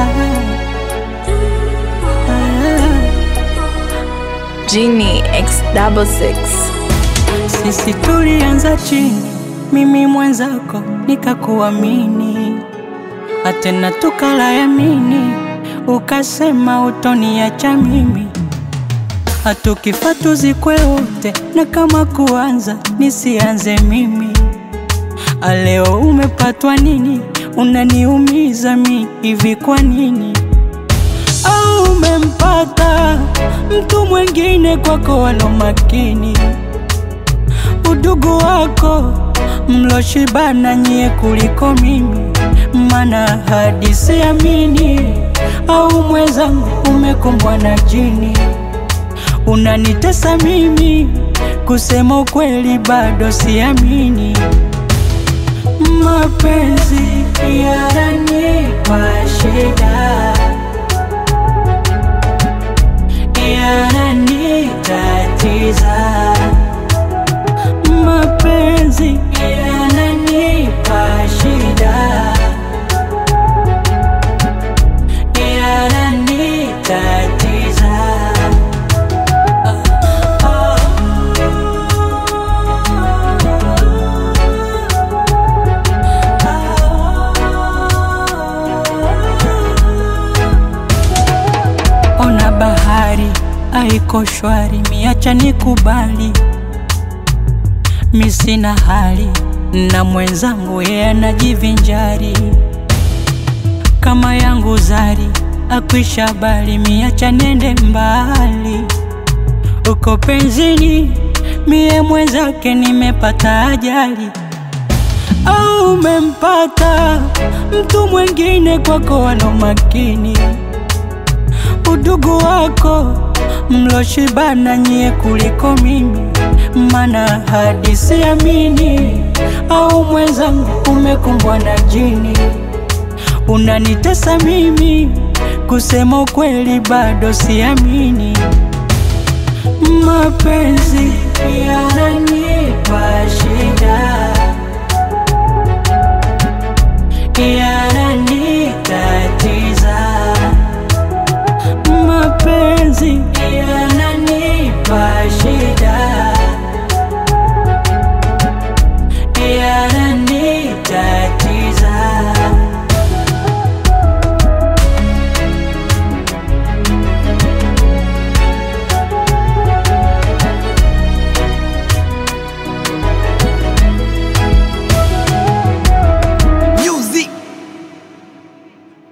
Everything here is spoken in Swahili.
Genie X double six. Sisi tulianza chini, mimi mwenzako nikakuamini, atena tukala yamini, ukasema utoniacha mimi, hatukifa tuzikwe wote, na kama kuanza nisianze mimi. Aleo umepatwa nini? Unaniumiza mi hivi kwa nini? Au umempata mtu mwengine kwako walo makini udugu wako mloshibana nyie kuliko mimi, mana hadi siamini. Au mwenzangu umekumbwa na jini, unanitesa mimi, kusema ukweli bado siamini. Mapenzi yananipa shida, yananitatiza mapenzi yananipa shida, yananitatiza. Ona bahari haiko shwari, miacha nikubali mi sina hali na mwenzangu yeye anajivinjari kama yangu zari akwisha bali miacha nende mbali uko penzini mie mwenzake nimepata ajali au umempata mtu mwengine kwako wano makini udugu wako mloshibana nyie kuliko mimi, mana hadi siamini. Au mwenzangu umekumbwa na jini, unanitesa mimi, kusema ukweli bado siamini. Mapenzi yananipa shida, yana